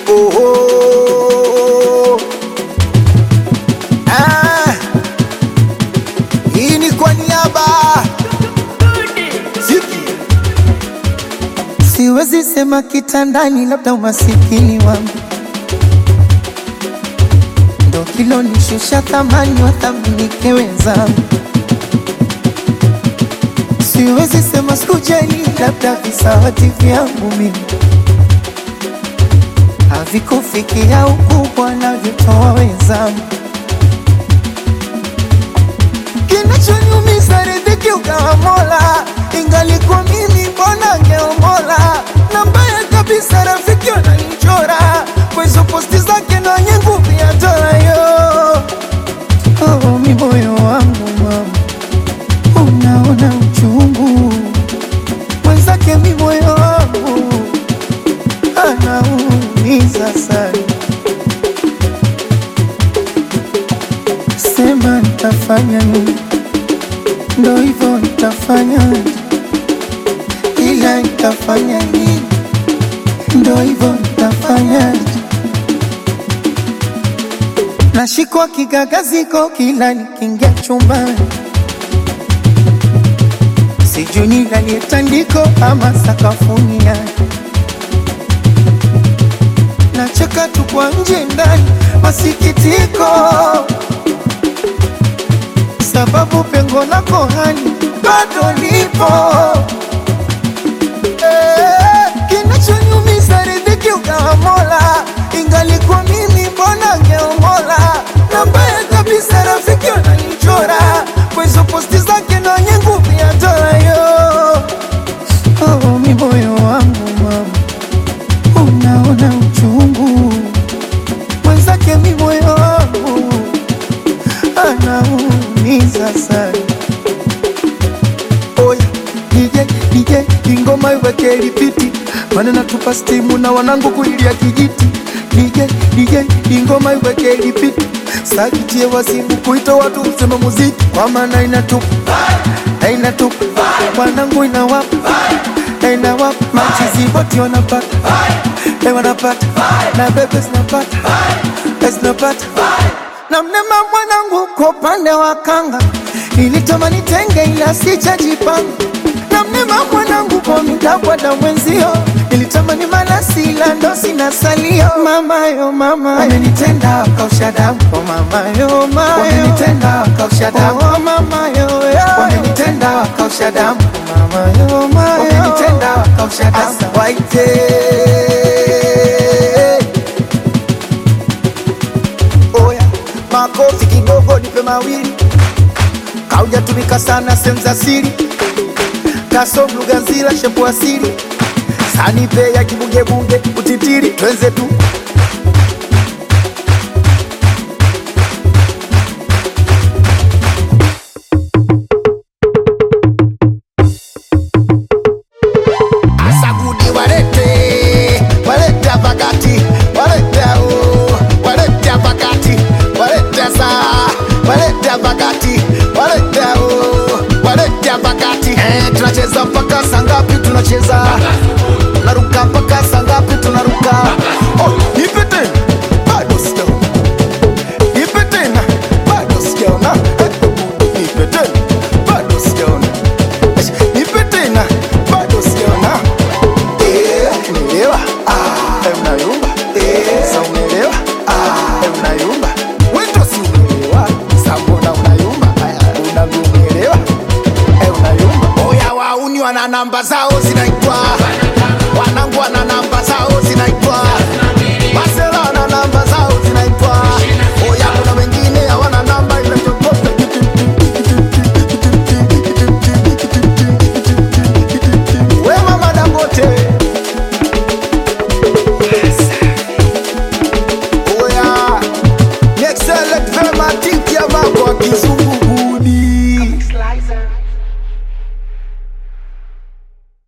oh, oh. Ah, hii ni kwa niaba Ziki. Siwezi sema kitandani, labda umasikini wangu ndo kilonishusha thamani, wathaminike wenzangu. Siwezi sema sikujali, labda visawati vyangu mimi havikufikia ukubwa navyotoa wenzangu. Kinachoniumiza riziki ukawa Mola, ingalikuwa mimi mbona ngeomola. Na mbaya kabisa rafiki wananichora kwa hizo posti zake na wenye nguvu ya dola yo. Oh, mi moyo wangu mama, unaona uchungu mwenzake, mi moyo wangu anaumiza sana. Sema nitafanya nini? Ndo hivyo nitafanya, ila nitafanya nini? Ndo hivyo nitafanya. Nashikwa kigagaziko kila nikiingia chumbani, sijui nilalie tandiko ama sakafuni yake. Nacheka tu kwa nje ndani, masikitiko sababu pengo lako hani bado lipo. Eh, Kinachoniumiza riziki ukawa Mola, ingalikuwa mimi mbona ngeomola. Na mbaya kabisa rafiki wananichora kwa hizo posti zake na wenye nguvu ya dola yo. Oh, mi moyo wangu mama, unaona uchungu mwenzake, mi moyo wangu anaumiza sana. Oya DJ DJ, ingoma iweke lipiti, maana natupa stimu na wanangu kuilia kijiti. DJ DJ, ingoma iweke lipiti, sakitie wasibu kuita watu msema muziki, kwa maana inatupa na inatupa wanangu inawapa na inawapa machizi boti wanapata eh, wanapata na bebe zinapata eh, zinapata na mnema mwanangu kwa upande wa kanga nilitamani tenge ila sijajipanga na mnema mwanangu kwa mitakwada mwenzio nilitamani malasi ila ndo sina salio mamayo mama wamenitenda wakausha damu oh mamayo mayo wamenitenda wakausha damu oh mamayo wamenitenda wakausha damu oh mamayo mayo wamenitenda wakausha damu Asa waite Oya, makofi kidogo, nipe mawili. Kaujatumika sana sehemu za siri, kasom lugha nzila shepu asili, sanipe ya kibugebunge utitiri, twenze tu Asagudi walete, walete pakati, walete oh, walete pakati, walete saa, walete pakati, walete oh, walete pakati. Eh, tunacheza mpaka saa ngapi? Tunacheza naruka mpaka saa ngapi? Tunaruka. Oh, nipe tena, bado sijaona. Nipe tena, bado sijaona. Eh, nipe tena, bado sijaona. Eh, Nipe tena, bado sijaona. Eh, unaelewa? Ah, eh, unayumba. Eh, sa unaelewa? Ah, eh, unayumba. Wewe si unaelewa? Sa mbona unayumba? Aya, unavyoelewa? Eh, unayumba. Oya wauni wana namba zao zinaitwa wanangu wana namba zao zinaitwa